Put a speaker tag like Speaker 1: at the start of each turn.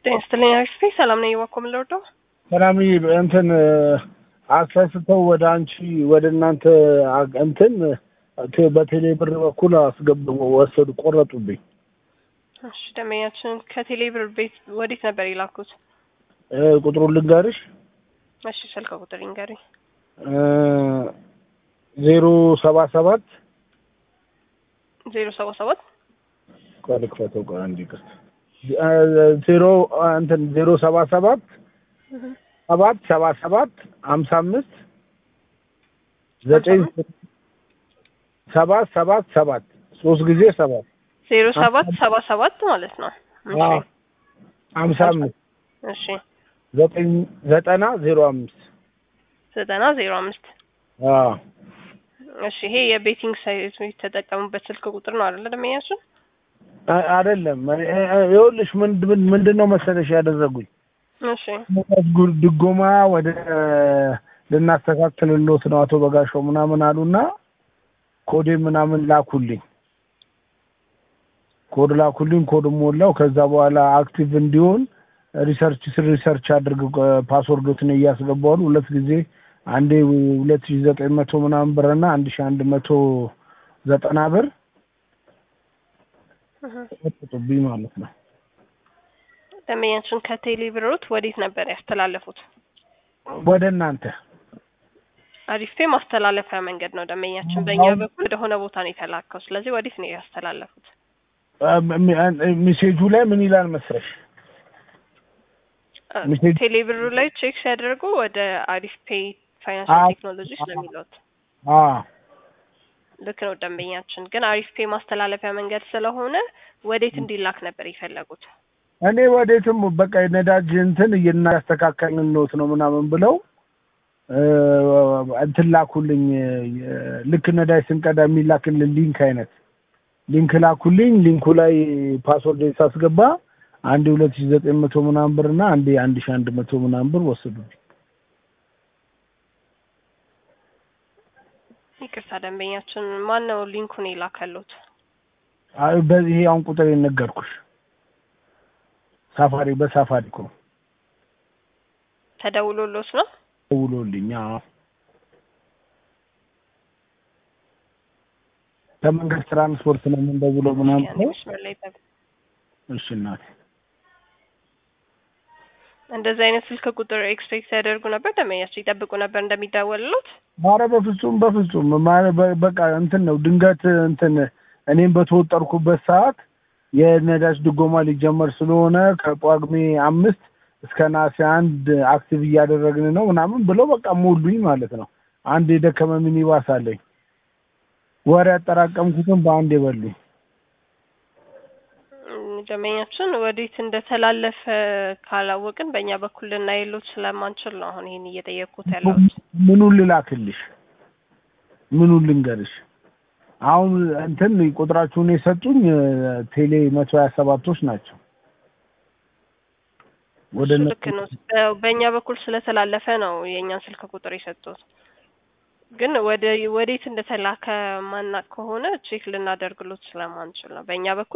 Speaker 1: ጤና ይስጥልኝ አክስቴ ሰላም ነኝ። እባክዎ ምን ልርዳው?
Speaker 2: ሰላም እንትን አሳስተው ወደ አንቺ ወደ እናንተ አ- እንትን ቴ- በቴሌ ብር በኩል አስገብ ወሰዱ ቆረጡብኝ።
Speaker 1: እሺ ደንበኛችን ከቴሌ ብር ቤት ወዴት ነበር የላኩት?
Speaker 2: እ፣ ቁጥሩን ልንገርሽ
Speaker 1: እሺ ስልክ ቁጥር ይንገሩኝ።
Speaker 2: ዜሮ ሰባ ሰባት
Speaker 1: ዜሮ ሰባ ሰባት
Speaker 2: ቆይ ልክፈተው ቆይ አንድ ይቅርታ እ፣ ዜሮ እንትን ዜሮ ሰባ ሰባት ሰባት ሰባ ሰባት ሀምሳ አምስት ዘጠኝ ሰባት ሰባት ሰባት ሶስት ጊዜ ሰባት
Speaker 1: ዜሮ ሰባት ሰባ ሰባት ማለት ነው። እሺ
Speaker 2: አዎ፣ ሀምሳ አምስት
Speaker 1: እሺ
Speaker 2: ዘጠኝ ዘጠና ዜሮ አምስት
Speaker 1: ዘጠና ዜሮ አምስት
Speaker 2: አዎ
Speaker 1: እሺ ይሄ የቤቲንግ ሳይት የተጠቀሙበት ስልክ ቁጥር ነው አይደለ ደንበኛችን?
Speaker 2: አ- አይደለም እ- እ- ይኸውልሽ ምንድን ምንድን ነው መሰለሽ ያደረጉኝ
Speaker 1: እሺ
Speaker 2: ጉ- ድጎማ ወደ ልናስተካክልሎት ነው አቶ በጋሻው ምናምን አሉና ኮዴ ምናምን ላኩልኝ ኮድ ላኩልኝ ኮድ ሞላው ከዛ በኋላ አክቲቭ እንዲሆን ሪሰርች ስር ሪሰርች አድርግ ፓስወርዶትን እያስገባሉ ሁለት ጊዜ አንዴ ሁለት ሺ ዘጠኝ መቶ ምናምን ብር እና አንድ ሺ አንድ መቶ ዘጠና ብር
Speaker 1: እህ።
Speaker 2: ወጥቶብኝ ማለት ነው
Speaker 1: ደንበኛችን ከቴሌ ብሮት ወዴት ነበር ያስተላለፉት?
Speaker 2: ወደ እናንተ
Speaker 1: አሪፌ ማስተላለፊያ መንገድ ነው ደንበኛችን። በእኛ በኩል ወደሆነ ቦታ ነው የተላከው። ስለዚህ ወዴት ነው ያስተላለፉት?
Speaker 2: ሜሴጁ ላይ ምን ይላል መስረሽ ሜሴጅ-
Speaker 1: ቴሌ ብሩ ላይ ቼክ ሲያደርጉ ወደ አሪፍ ፔይ ፋይናንሻል
Speaker 2: አዎ።
Speaker 1: ቴክኖሎጂ ስለሚሉት
Speaker 2: አዎ
Speaker 1: ልክ ነው ደንበኛችን። ግን አሪፍ ፔይ ማስተላለፊያ መንገድ ስለሆነ ወዴት እንዲላክ ነበር የፈለጉት?
Speaker 2: እኔ ወዴትም በቃ የነዳጅ እንትን እያስተካከልንልዎት ነው ምናምን ብለው እ፣ እንትን ላኩልኝ የ- ልክ ነዳጅ ስንቀዳ የሚላክልን ሊንክ አይነት ሊንክ ላኩልኝ። ሊንኩ ላይ ፓስወርድ ሳስገባ አንዴ ሁለት ሺ ዘጠኝ መቶ ምናምን ብር እና አንዴ አንድ ሺ አንድ መቶ ምናምን ብር ወሰዱብኝ።
Speaker 1: ይቅርታ ደንበኛችን፣ ማን ነው ሊንኩን የላከሉት?
Speaker 2: አይ በዚህ አሁን ቁጥር የነገርኩሽ ሳፋሪ በሳፋሪ እኮ
Speaker 1: ተደውሎሎት ነው?
Speaker 2: ደውሎልኝ አዎ። ከመንገድ ትራንስፖርት ነው የምንደውለው ምናምን
Speaker 1: ያኔ
Speaker 2: ብለው
Speaker 1: መስመር ላይ ጠብ-
Speaker 2: እሺ እናቴ
Speaker 1: እንደዚህ አይነት ስልክ ቁጥር ኤክስፔክት ያደርጉ ነበር ደንበኛችን? ይጠብቁ ነበር እንደሚደወልሎት?
Speaker 2: ኧረ በፍጹም በፍጹም ማ- በ- በቃ እንትን ነው ድንገት እንትን እኔም በተወጠርኩበት ሰዓት የነዳጅ ድጎማ ሊጀመር ስለሆነ ከጳጉሜ አምስት እስከ ነሐሴ አንድ አክቲቭ እያደረግን ነው ምናምን ብለው በቃ ሞሉኝ ማለት ነው። አንድ የደከመ ሚኒባስ አለኝ ወሬ ያጠራቀምኩትን በአንድ የበሉኝ።
Speaker 1: እም፣ ደንበኛችን ወዴት እንደተላለፈ ካላወቅን በእኛ በኩል ልናየሎት ስለማንችል ነው አሁን ይሄን እየጠየቅኩት ያለሁት።
Speaker 2: ምኑን ልላክልሽ? ምኑን ልንገርሽ? አሁን እንትን ቁጥራችሁን የሰጡኝ እ፣ ቴሌ መቶ ሀያ ሰባቶች ናቸው። ወደ
Speaker 1: እሱ
Speaker 2: እነሱ
Speaker 1: ልክ ነው። በ- በእኛ በኩል ስለተላለፈ ነው የእኛን ስልክ ቁጥር የሰጡት። ግን ወደ ወዴት እንደተላከ ማናቅ ከሆነ ቼክ ልናደርግሎት ስለማንችል ነው። በእኛ በኩል